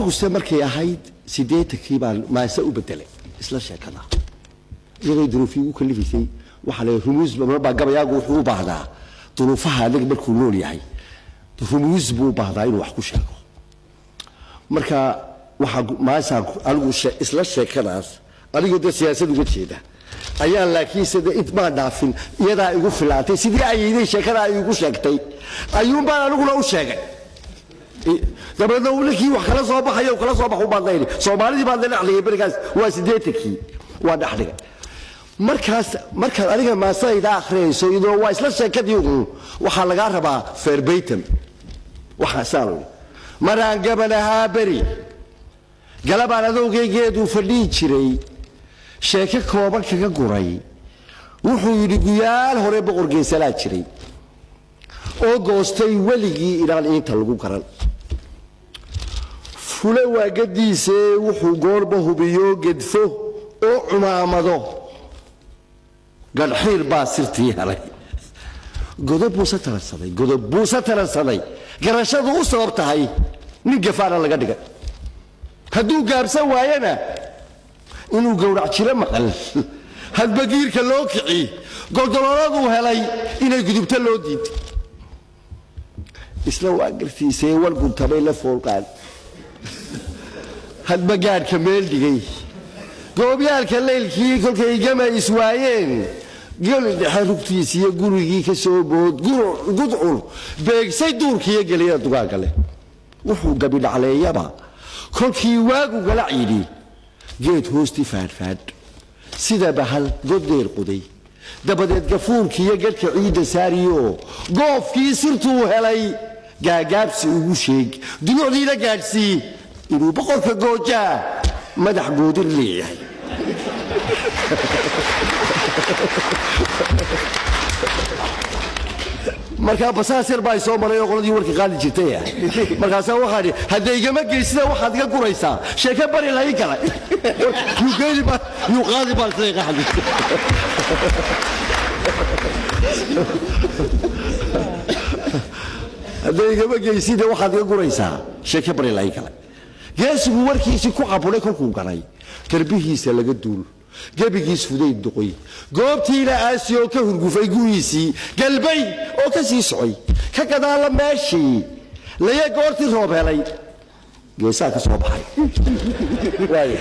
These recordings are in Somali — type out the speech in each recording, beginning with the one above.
aniguse markay ahayd siddeetankii baan maase u bedelay isla sheekada iyadoo duruufii ugu kalifaysay waxaa la rumuus marbaa gabayaagu wuxuu u baahdaa duruufaha anaga markuu nool yahay rumuus buu u baahdaa inuu wax ku sheego marka waxaa maasaan anigu she- isla sheekadaas anigoo dee siyaasad uga jeeda ayaan laakiinse de intmaa dhaafin iyadaa igu filaantay sidii ayayday sheekada ay igu sheegtay ayuunbaan aniguna u sheegay I- dabeedna uu ninkii wax kala soo baxayo uu kala soo baxu baan dayni soomaalidii baan dhexdhigay berigaas waa siddeetankii waa dhexdhigay markaas markaad adiga maasadayda akhriyayso iyadoo waa isla sheekadii uun waxaa lagaa rabaa ferbeytam waxaa saan ui maraan gabanahaa beri galabaan adowgaygeeduu fadhihi jiray sheeko kooban kaga guray wuxuu yidhi guyaal hore boqor geesalaa jiray oo goostay weligii inaan iinta lagu garan fule waagadiisee wuxuu goorba hubiyo gedfo oo cumaamado gadhxiir baa sirtii helay godob buuse taransaday godob buuse taransaday garashadu u sabab tahay nin gafaana laga dhigay hadduu gaabsan waayana inuu gowrac jiro maqal hadbagiirka loo kici goldolooladuu helay inay gudubto loo diiday isla waa gartiisee walguntabay la foolqaan hadbagaadhka meel dhigay goobyaalka leylkii kolkay gama iswaayeen geli dhexe rugtiisiyo gurigii ka soo bood gudcur beegsay duurkiiyo geliyada dugaagale wuxuu gabidhacleeyaba kolkii waagu galac yidhi geed hoostii faadhfaadh sida bahal goddeer quday dabadeed gafuurkiiyo gadhka ciidda saariyoo goofkii sirtuu helay gaagaabsi ugu sheeg dulucdiina gaadhsii inuu boqorka goojaa madax goodir leeyahay markaa basaas yar baa soo maray oo qoladii warka qaadi jirtay ah markaasaa waxaa dhi hadday igama geysida waxaad iga guraysaa sheeke bari lahi kale yuu geeli baa yuu qaadi baa isla qaxdi hadday igama geysida waxaad iga guraysaa sheeke bari lahi kale geesigu warkiisii ku caburay kolkuu galay garbihiisa laga duul gebigiis fudayd duqoy goobtiina aasi oo ka hurgufay guriisii galbay oo ka sii socay ka gadaalla meeshii laya goortii roob helay geesaa ka soo baxay Waayo.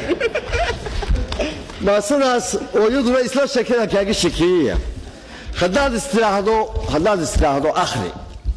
maasadaas oo iyaduna isla sheekada kaaga shekeeyaya haddaad istiraahdo haddaad istiraahdo akhri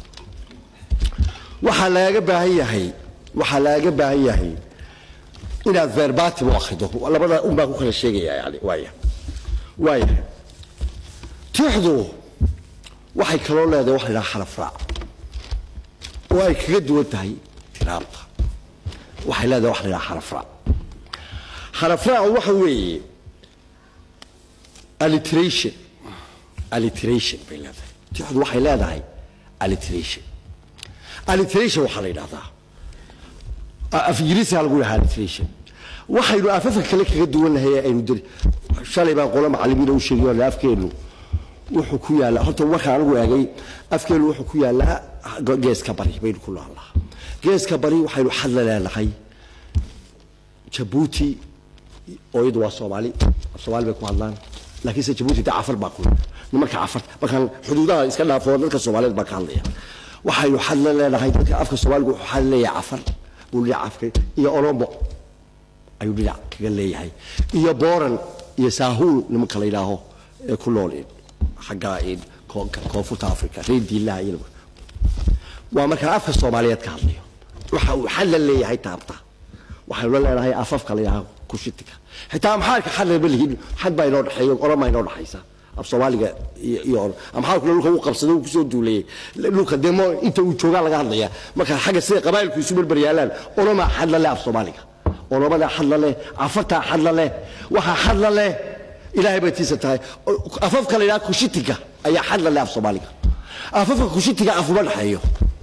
waxaa lagaga baahan yahay waxaa lagaga baahan yahay inaad verbatim u akhrido labada un baa ku kala sheegaya yani waaya waaya tixdu waxay kaloo leedahay waxa la yidhaha xaraf raac oo ay kaga duwan tahay tiraabta waxay leedahay waxa la yidhaha xaraf raac xaraf raacu waxa weeye alliteration alliteration bay leedahay tixdu waxay leedahay alliteration alliteration waxaa la yidhahdaa af ingiriisiga lagu dhahaa alliteration waxaynu afafka kale kaga duwannahay ee aynu dari shalay baan qolo macallimiina u sheegay oo afkeennu wuxuu ku yaallaa horta markaan anigu eegay afkeennu wuxuu ku yaallaa geeska bari baynu ku noolnaha geeska bari waxaynu xadla leenahay jabuuti oo iyadu waa soomaali soomaali bay ku hadlaan laakiinse jabuuti de cafar baa ku nimanka cafar markaan xuduudaha iska dhaafo dadka soomaaliyeed baa ka hadlaya waxaynu xadla leenahay dadka afka soomaaligu wuxuu xad leeyahay cafar buu dhinac afka iyo oromo ayuu dhinac kaga leeyahay iyo booran iyo saahuul nimanka la yidhaaho ee ku nool xagga koonfurta africa reer diilaha iyo waa markaan afka soomaaliyeed ka hadlayo waxa uu xad la leeyahay taabta waxaynu la leenahay afafka la yidhaaho kushitiga xitaa amxaarka xad lama lihin xad baa inoo dhexeeyo oroma inoo dhexaysa af soomaaliga iyo amxaarkuna dhulka uu qabsaday uu kusoo duulayay dhulka demo inta uu joogaa laga hadlaya marka xagga sida qabaa'ilku isu berber yaalaan oroma xad la leh af soomaaliga oromada xad la leh cafartaa xad la leh waxaa xad la leh ilaahay bay tiisa tahay afafka la yidhaha kushitiga ayaa xad la leh af soomaaliga afafka kushitiga afuma dhexeeyo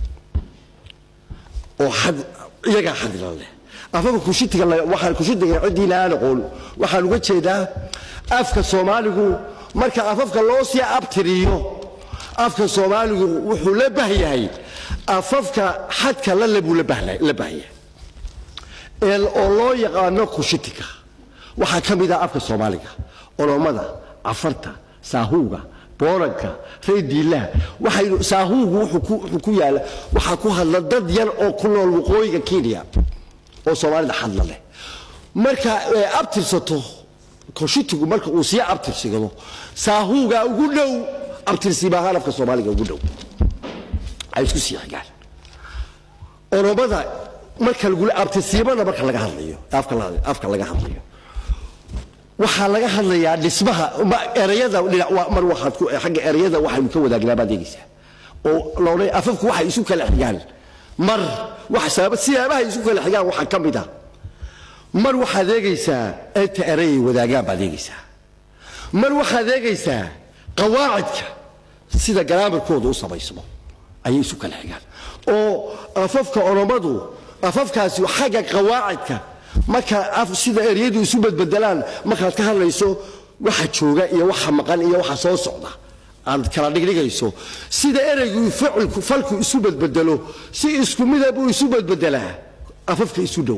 oo xad iyagaa xad la leh afafka kushitiga waxaan kushitiga ciddiina aan aqoon waxaan uga jeedaa afka soomaaligu marka afafka loo sii abtiriyo afka soomaaligu wuxuu la bahyahay afafka xadka lale buu la bahyahay oo loo yaqaano kushitika waxaa ka mid ah afka soomaaliga olomada cafarta saahuuga booranka reediilaha waxaynu saahuugu wuxuu ku yaala waxaa ku hadla dad yar oo ku nool waqooyiga kenya oo soomaalida hadla leh marka abtirsato koshitigu marka uu sii abtirsigado saahuuga ugu dhow abtirsimahaan afka soomaaliga ugu dhow ay isku sii xigaan oromada marka lagula abtirsiimada marka laga hadlayo afka laga hadlayo waxaa laga hadlayaa dhismaha erayada mar waxaad ku xagga erayada waxaynu ka wadaagnaa baad eegaysaa oo loodhay afafku waxay isu kala xigaan mar wax siyaabahay isu kala xigaan waxaa ka mid ah mar waxaad eegaysaa inta erayay wadaagaan baad eegaysaa mar waxaad eegaysaa qawaacidka sida garaamarkooda u samaysmo ayay isu kala xigaan oo afafka oromadu afafkaasi xagga qawaacidka marka sida eryadu isu badbedelaan markaad ka hadlayso waxa jooga iyo waxa maqan iyo waxa soo socda aad kala dhigdhigayso sida ereygu ficilku falku isu badbedelo si isku mida buu isu badbedelaa afafka isu dhow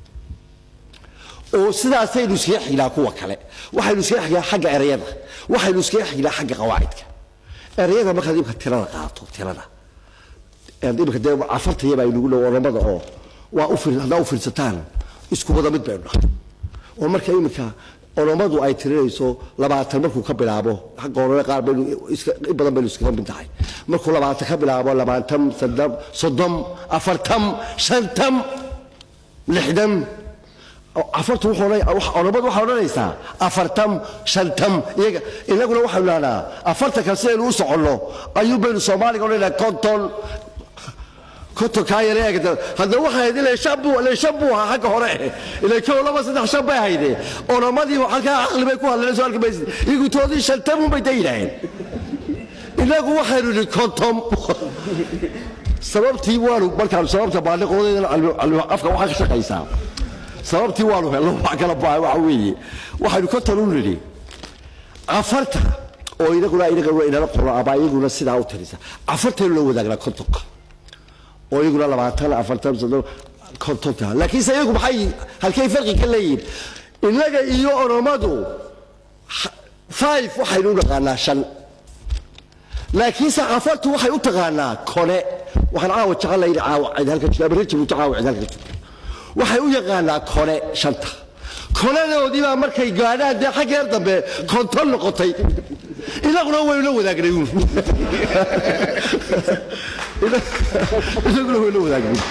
oo sidaasaynu iskaga xignaa kuwa kale waxaynu iskaga xignaa xagga ereyada waxaynu iskaga xignaa xagga qawaacidka ereyada markaad imka tirada qaato tirada imika dee afartaya baa inugu dhow oromada oo waa haddaa u fiirsataan isku wada mid baynu nahay oo marka iminka oromadu ay tirinayso labaatan markuu ka bilaabo xagga orome qaar baynu in badan baynu iskaga mid tahay markuu labaatan ka bilaabo labaatan soddon soddon afartan shantan lixdan afartu oromadu waxay odhanaysaa afartan shantan iyaga inaguna waxaynu dhahnaa afartanka sidaynu u soconno ayuu baynu soomaaliga odhanaa konton kontonkaa yare eegda haddana waxay ahayd ilaa shan buu ilaa shan buu ahaa xagga hore ilaa kow laba saddex shan bay ahayde oromadii halkaa caqli bay ku hadleen soo arki maysid iyagu toodii shantan un bay da yidhaaheen inagu waxaynu idhi konton sababtii waanu markaanu sababta baaliqoodeedana afka waxaa ka shaqaysaa sababtii waanu helno wax kala baahay waxa weeye waxaynu konton u nidhi afarta oo inaguna inaguna inala qoro ama iyaguna sidaa u tirisa afartaynu la wadaagnaa kontonka oo iyaguna labaatan afartan soddon kontonta laakiinse iyagu maxay halkay farqi ka leeyihin innaga iyo oromadu five waxaynu u naqaanaa shan laakiinse afartu waxay u taqaanaa kone waxaan caawa jecel layihi caawa cid halka jirta ama rajabu caawa cid halka jirta waxay u yaqaanaa kone shanta konadoodii baa markay gaadhaan dee xaggeer dambe konton noqotay inaguna waynu la wadaagnay inaguna waynu la wadaagnay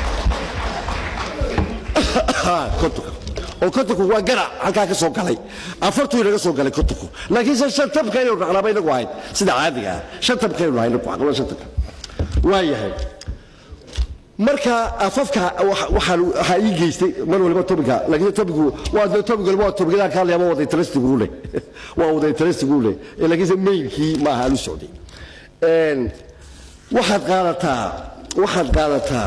kontonka oo kontonku waa garac halkaa ka soo galay afartuu inaga soo galay kontonku laakiinse shantabka inaynu dhaqnaaba inagu ahayd sida caadiga ah shantabkaynu nahay inagu aqlo shantabka waa yahay marka afafka waxaa ii geystay mar waliba tobiga laakiin tobigu waa tobig waliba waa tobigyada ka hadlaya waa wada interestigu leh waa wada interestigu leh laakiinse mainkii ma aha alu socday waxaad qaadataa waxaad qaadataa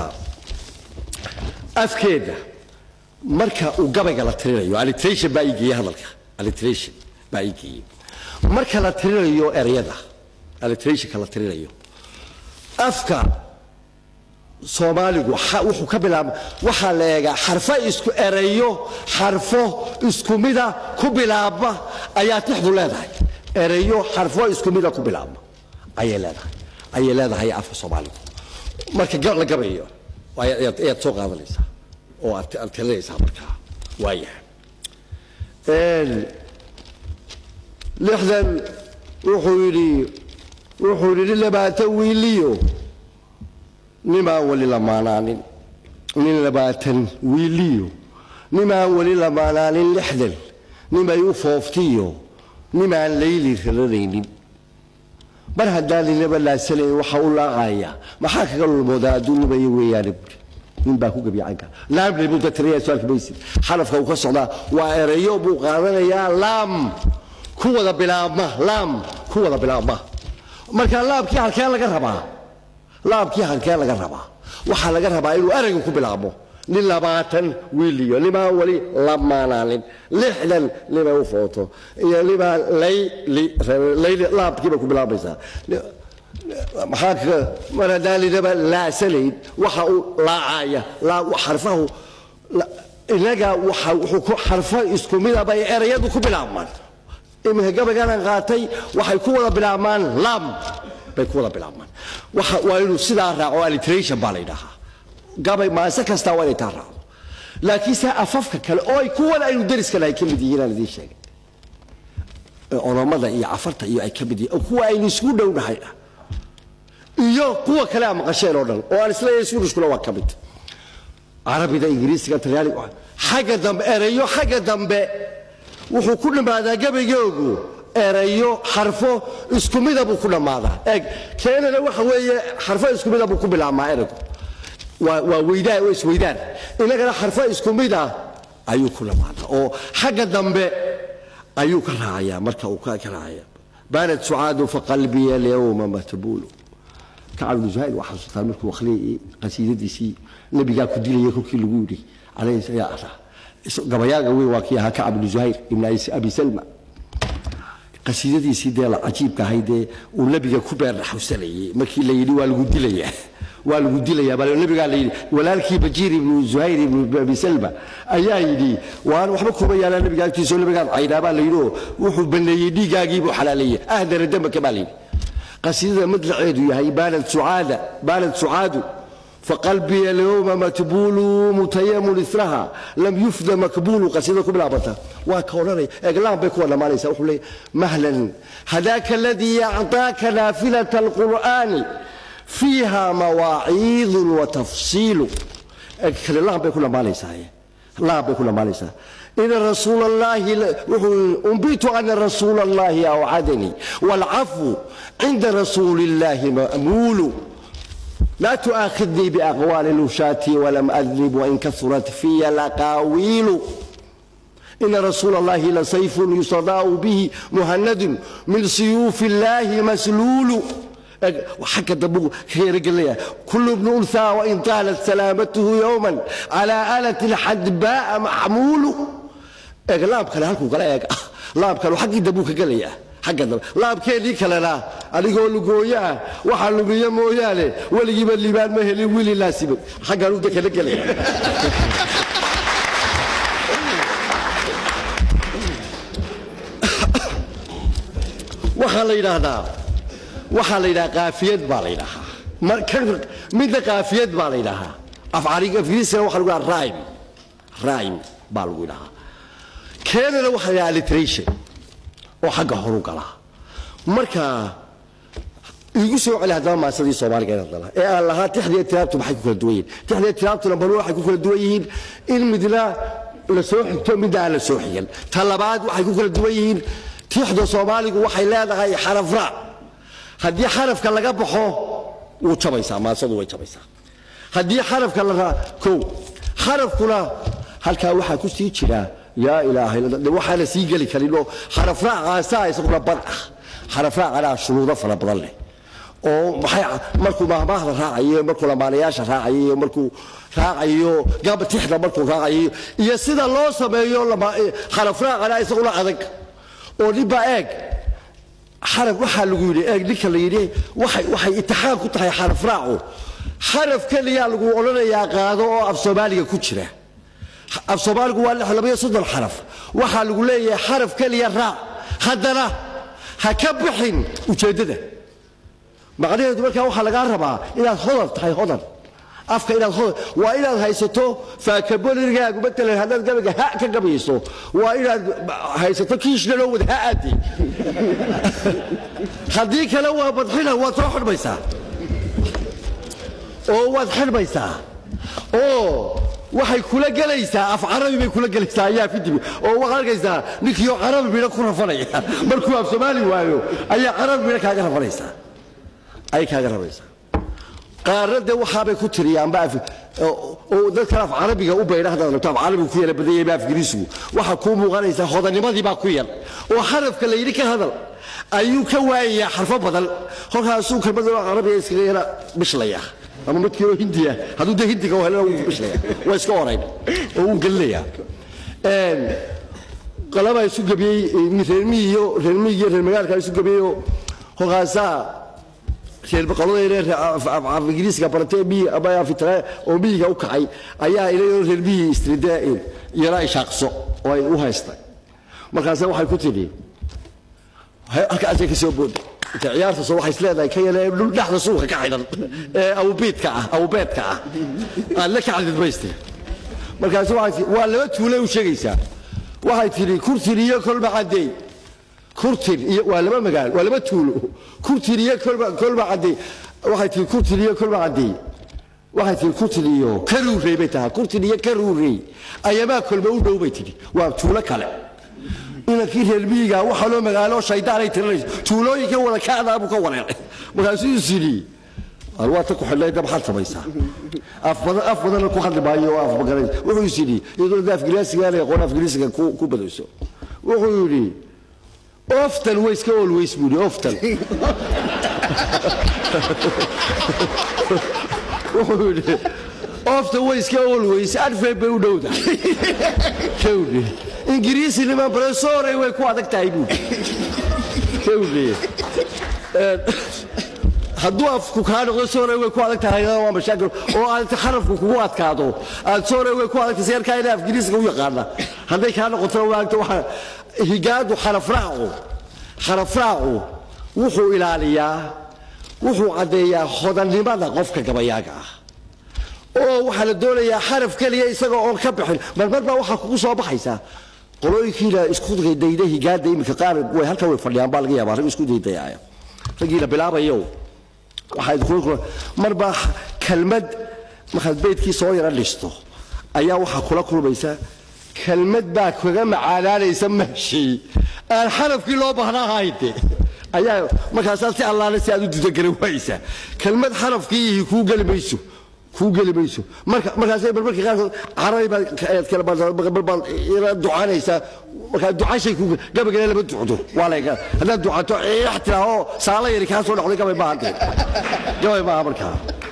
afkeeda marka uu gabayga la tirinayo alliteration baa ii geeyey hadalka alliteration baa ii geeyey marka la tirinayo ereyada alliterationka la tirinayo afka soomaaligu wuxuu ka bilaaba waxaa la eegaa xarfo isku ereyo xarfo isku mida ku bilaabma ayaa tixdu leedahay ereyo xarfo isku mida ku bilaabma ayay leedahay ayay leedahay afka soomaaligu marka la gabayo ayaad soo qaadanaysaa oo aad tirinaysaa markaa waayahay lixdan wuxuu yidhi wuxuu yidhi labaatan wiiliyo nimaan weli lamaanaanin nin labaatan wiiliyo nimaan weli lamaanaanin lixdan nimay u fooftiyo nimaan layli raranaynin mar haddaan ninaba laasanayn waxa u laaqaya maxaa kaga lulmoodaa adduunnimaya weeyaane buuri nin baa ku gabiyacanka laamle buu datiraya su-aalka maysid xarafka uu ka socdaa waa ereyo buu qaadanayaa laam ku wada bilaabma laam ku wada bilaabma marka laamkii halkeen laga rabaa laamkii halkeen laga rabaa waxaa laga rabaa inuu eraygu ku bilaabmo nin labaatan wiiliyo nimaa weli lamaanaanin lixdan nimay u footo iyo nimaa layli layli laamkiibay ku bilaabaysaa maxaa kaga mar haddaan linaba laasanayn waxa uu laacaya xarfahu inaga waxa wuxuu ku xarfo isku midaba ay erayadu ku bilaabmaan iminka gabayganan qaatay waxay ku wada bilaabmaan lam bay ku wada bilaabmaan waxa waa inuu sidaa raaco alliteration baa la yidhaahaa gabay maase kastaa waa inay taa raacdo laakiin se afafka kale oo ay kuwan aynu dariska lahay ka mid yihiin aan idiin sheegay oromada iyo cafarta iyo ay ka mid yihiin kuwa aynu isku dhownahay iyo kuwa kale aan maqasheen oo dhan oo aan isleeyahay suuriskuna waa ka mid carabida ingiriisiga talyaaniga xagga dambe erayo xagga dambe wuxuu ku dhammaadaa gabaygoogu erayo xarfo isku mida buu ku dhammaadaa eeg keenana waxa weeye xarfo isku mida buu ku bilaabmaa eraygu waa waa weydaan waa isweydaan inagana xarfo isku mida ayuu ku dhammaadaa oo xagga dambe ayuu ka raacayaa marka uu ka raacaya baanad sucaadu faqalbiya alyawma matbuulu kacab ibnu zuhayr waa xasuustaa markuu akhriyay qasiidadiisii nabigaa ku dilaya kolkii lagu yidhi calayhi ayaa ahaa gabayaaga weyn waa kii ahaa kacab ibnu zuhayr ibn abi salma qasiidadiisii dee la cajiibka ahayd dee uu nabiga ku beerdhaxusanayay markii la yidhi waa lagu dilayaa waa lagu dilayaa bal nabigaa la yidhi walaalkii bajiir ibnu zuhayr ibnu abi salma ayaa yidhi waan waxba kuma yaalaa nabiga agtiisoo nabigaad caydhaa baa la yidhi oo wuxuu baneeyey dhiiggaagii buu xalaaleeyey ahdara dambaka baa la yidhi qasiidada madlaceedu yahay baanad sucaada baanad sucaadu faqalbiya alyawma matbuulu mutayamun israha lam yufda makbuulu qasiidada ku bilaabata waa ka odhanaya eeglaan bay kuwa dhammaanaysa wuxuu leeyahy mahlan hadaaka aladii acطaaka naafilata alqur'aani fiiha mawaaciidun watafsiilu kale laan bay ku dhammaanaysaa laan bay ku dhammaanaysaa إن رسول الله أنبئت أن رسول الله أوعدني والعفو عند رسول الله مأمول لا تؤاخذني بأقوال نشاتي ولم أذنب وإن كثرت في الأقاويل إن رسول الله لسيف يصداء به مهند من سيوف الله مسلول وحكى دبو خير قال كل ابن أنثى وإن طالت سلامته يوما على آلة الحدباء محمول laab kale halkuu kala eeg laab kale xaggii dambuu ka gelaya xagga dambe laabkeedii kalena adigoo lugooyo ah waxaa lumiye mooyaane weligiiba liibaan ma helin wili laasibay xaggaan u dekana gelaya waxaa la yidhaahdaa waxaa la yidhaha qaafiyad baa la yidhaahaa midna qaafiyad baa la yidhaahaa afgiriisina waxa lagu dhaha rime rime baa lagu yidhahaa keenana waxa la alliteration oo xagga horu galaa marka igu soo celi haddaba maasadii soomaaliga inaad dala ee aan lahaa tixdiya tiraabtu maxay ku kala duwan yihiin tixdiya tiraabtuna bal waxay ku kala duwan yihiin in midna la soo xigto midna aan la soo xigan ta labaad waxay ku kala duwan yihiin tixda soomaaligu waxay leedahay xaraf raac haddii xarafka laga baxo wuu jabaysaa maasadu way jabaysaa haddii xarafka la raa kow xarafkuna halkaa waxaa ku sii jiraa yaa ilaahay waxaana sii geli karin oo xarafraacaasaa isaguna bad ah xarafraacana shuruudo fara badan leh oo maxay markuu mahmaahda raacayo markuu lamaanayaasha raacayo markuu raacayo gabatixda markuu raacayo iyo sida loo sameeyo xarafraacana isaguna adag oo ninbaa eeg xaraf waxaa lagu yidhi eeg ninka la yidhi waxay waxay itixaam ku tahay xarafraacu xaraf keliyaa lagu odhanayaa qaado oo af soomaaliga ku jira af soomaaligu waa labaiyo soddon xaraf waxaa lagu leeyahay xaraf keliya raac haddana ha ka bixin ujeeddada macnaheedu markaa waxaa lagaa rabaa inaad hodan tahay hodan afka inaad hodan waa inaad haysato faakabolirgaagu matalan haddaad gabayga ha ka gabayso waa inaad haysato kiishnaloo wada ha aadi haddii kale waa badxina waad soo xidhmaysaa oo waad xidhmaysaa oo waxay kula gelaysaa af carabi bay kula gelaysaa ayaa fidibi oo waxaad arkaysaa ninkiioo carabi midha ku rafanaya markuu af soomaali waayo ayaa carabi midha kaaga rafanaysaa ay kaaga rafanaysaa qaarna dee waxaabay ku tiriyaanba oo dadkan af carabiga u baydha haddaad rabto af carabiga ku yara badan yahay ba afgiriisigu waxaa kuu muuqanaysaa hodanimadii baa ku yar oo xarafka la yidhi ka hadal ayuu ka waayayaa xarfo badan kolkaasuu kelmada carabiga iskaga yara bishlaya ama midkiinoo hindiya hadduu dee hindiga helana wuu bishlaya waa iska orayn oo wuu gelinayaa qalabaa isu gebiyey reermihi iyo reermihi iyo reer magaalkaa isu gebiyeyoo kolkaasaa reer boqoladayna af ingiriiska baratay miyi ama afitraa oo miyiga u kacay ayaa inayoo reer miyi istrida iyana ay shaaqso oo ay u haystay markaase waxay ku tidhi halkaasay ka soo booday inta ciyaarta soo waxay isleedahay ka yale dhul dhexda suuqa ka xidhan ee awbiidka ah awbeedka ah aad la kacdid mayste markaase waxay tii waa laba tuule u sheegaysaa waxay tidhi kurtin iyo kolba caddeey kurtin iyo waa laba magaalo waa laba tuulo kurtin iyo kolba kolba caddeey waxay tihi kurtin iyo kolba caddeey waxay tihi kurtin iyo karuurey bay tahay kurtin iyo karuurey ayamaa kolba u dhow bay tidhi waa tuulo kale inankii reer miyiga waxaa loo magaalo shaydaanay tirinayso tuulooyinka wada kacdaa buu ka wareeray markaasuu is yidhi alwaata ku xidhnay dab xad samaysaa af badan af badanna ku hadli maayo oo af magaranaysa wuxuu is yidhi iyadoo da afgiriisiga aanay aqoon afgiriisiga ku ku badayso wuxuu yidhi oftan way iska always buu yidhi oftan wuxuu yidhi oftan way iska always adfeed bay u dhowdahay kawdhi ingiriisi niman baresoorey way ku adag tahay buu kawdhi hadduu afku kaa noqdo soorey way ku adag tahay waa mashaakil oo aad xarafku kugu adkaado aad soorey way ku adag tahay seerkaa ina afgiriisiga u yaqaana hadday kaa noqotona waagta waxa higaadu xarafraacu xarafraacu wuxuu ilaaliyaa wuxuu caddeeyaa hodannimada qofka gabayaaga ah oo waxaa la doonayaa xaraf keliya isaga oon ka bixin marmar baa waxaa kugu soo baxaysaa qolooyinkiina isku dayda higaada iminka qaar way halkan way fadhiyaan baa laga yaabaa rag isku daydayaya raggiina bilaabayo waxaa marbaa kelmad markaad beydkii soo yara dhisto ayaa waxaa kula kulmaysa kelmad baa kaga macaanaanaysa mahshii aan xarafkii loo baahnaa hayde ayaa markaasaa si allaale si aad u dudagala waaysaa kelmad xarafkii kuu geli mayso kuu geli mayso marka markaasay marmarka qaarkood carabi baad kala ducaanaysaa markaa ducashay ku gabagale lama ducdo waa la haddaad ducato eex tiraaho saala yari kaa soo dhacday gabay maaha dee gabay maaha markaa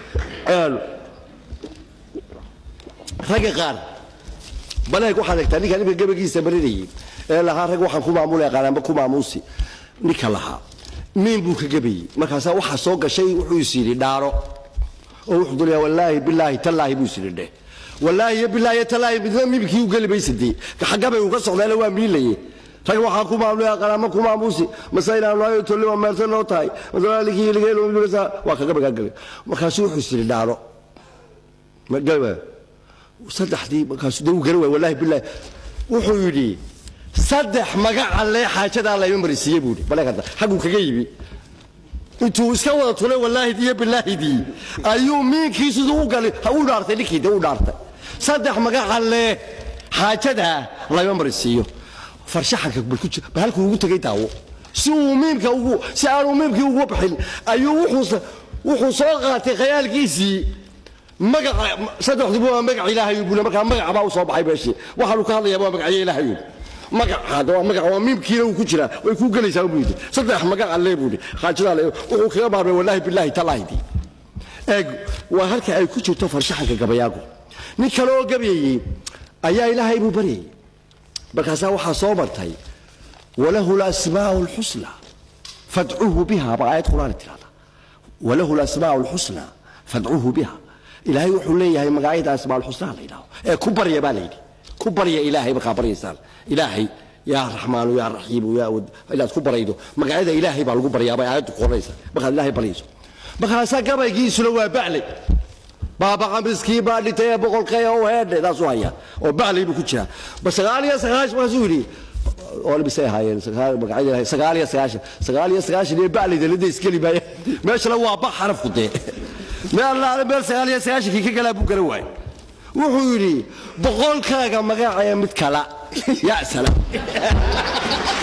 ragga qaar baleeg waxaad egtaa ninkaan imika gabagiisa marinayay ee lahaa rag waxaan ku maamulaya qaanaanba ku maamuusi ninka lahaa miin buu ka gabayey markaasaa waxaa soo gashay wuxuu is yidhi dhaaro oo wuxuu dulayaa wallaahi bilaahi tallaahi buu is yidhi dheh wallaahi iyo bilaahi iyo tallaahi midna mimkii u geli maysadee xaggabay uu ka socdaana waa miilaye rag waxaan ku maamulaya qaanaanba ku maamuusi masaynaan looyo tolli waa meelsan loo tahay masalaalikii ligeelomibigasa waa kaga bagaa galay markaasuu wuxuu is yidhi dhaaro gaba saddexdii markaasuu dee uu garan waay wallaahi bilaahi wuxuu yidhi saddex magaca lee xaajadaa layma marisiiye buu yidhi baleeg hadda xagguu kaga yimi intuu iska wada tulay wallaahidii iyo bilaahidii ayuu miinkii siduu u galay ha u dhaartay ninkii dee u dhaartay saddex magaca lee xaajadaa layma marisiiyo farshaxanka bal halkuu ugu tegay daawo si uu miimka ugu si aanuu miimkii ugu bixin ayuu wuxuu wuxuu soo qaatay khayaalkiisii magaca saddexduba waa magac ilaahay buu markaa magac baa u soo baxay meeshii waxaanu ka hadlayaa waa magacyo ilaahay magacaada waa magac waa miimkiina uu ku jiraa way kuu gelaysaa buu yidhi saddex magac alle buu yidhi xaajadaa le wuxuu kaga maarmay wallaahi bilaahi tallaahidii eeg waa halka ay ku jirto farshaxanka gabayaagu nin kale oo gabayayey ayaa ilaahay buu baryayey markaasaa waxaa soo martay walahu lasmaa'u alxusna fadcuuhu biha baa aayad qur'aani tirahda walahu lasmaa'u alxusna fadcuuhu biha ilaahay wuxuu leeyahay magacyada asmaa alxusnaa la yidhaho ee ku barya baa la yidhi ku barya ilaahay markaa baryaysaan ilaahay yaa raxmaanu yaa raxiimu yaa inaad ku baraydo magacyada ilaahay baa lagu baryaa bay aayaddu qoranaysa markaad ilaahay baryayso markaasaa gabaygiisuna waa bacley baaba qamiskii baa dhintay ee boqolkay oo heedhe taasuu hayaa oo bacley buu ku jiraa ba sagaal iyo sagaashan markaasuu yidhi oo misay ahaayeen magacyada ilaahay sagaal iyo sagaashan sagaal iyo sagaashan iyo bacleyda lada iskeli maaya meeshana waa ba xarafku dee meel meel sagaal iyo sagaashankii ka galaa buu garan waayey wuxuu yidhi boqolkaaga magacee mid kala ya salaam